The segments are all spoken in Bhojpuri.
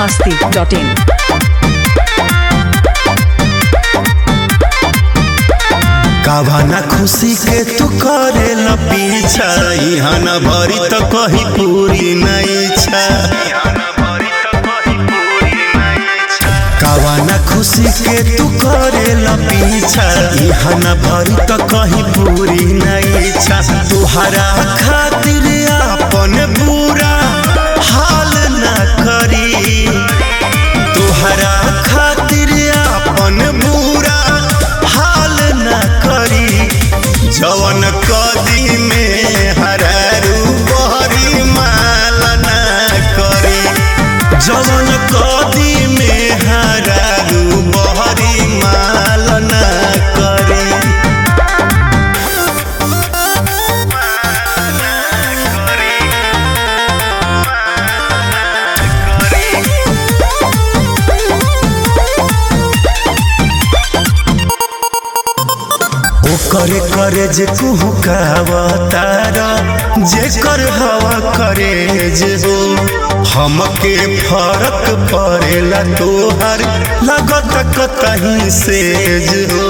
masti.in. कावाना खुशी के तू करे ल पीछा यहाँ न भरी तो कहीं पूरी नहीं इच्छा कावाना खुशी के तू करे ल पीछा यहाँ न भरी तो कहीं पूरी नहीं इच्छा तुहरा खातिर अपन बुरा हाल न करी तुहरा खातिर अपन बुरा हाल न करी जवन कदी में हरारू बहरी माल न करी जवन कदी में हरारू बहरी माल न करी ओकरे करे जे कुहू कहवतार जे कर हवा करे जे हो हमके फरक पड़ेला तोहर लगत कतहीं से जे हो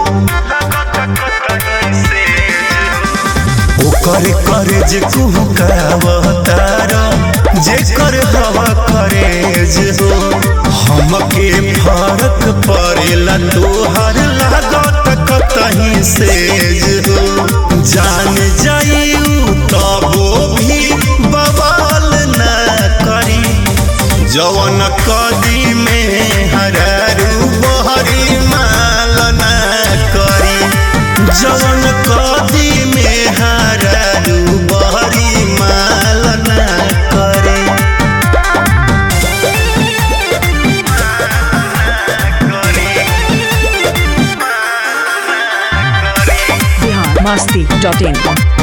ओकरे करे जे कुहू कहवतार जे कर हवा करे जे हो हमके फरक पड़ेला तोहर लागत कतहीं से जे हो जान जाइऊ तबो भी बवाल न करी जवन कदी में हरारू बहरी माल न करी जवन कदी में हरारू बहरी माल न करी Bihar masti.in.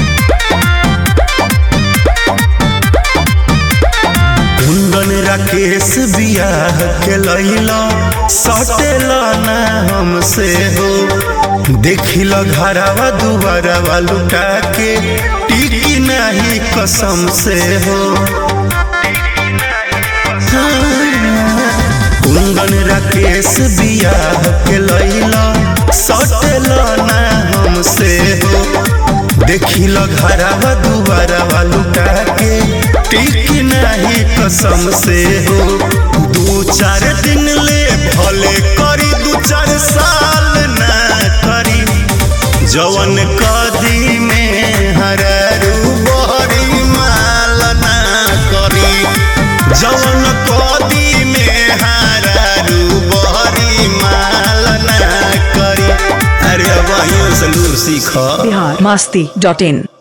कुंदन राकेश बियाह के लैला सटेला ना हमसे हो देखिल घरवा दुबारवा लुटा के टिकी नहीं कसम से हो कुंदन राकेश बियाह के लैला सटेला ना हमसे हो देखिल घरवा दुबारवा लुटा के टिकी नहीं कसम से हो दू चार दिन ले भले करी दू चार साल ना करी जवन कदी में हरारू बहरी माल ना करी जवन कदी में हरारू बहरी माल ना करी अरे वहीं से लूर सीख Bihar masti.in.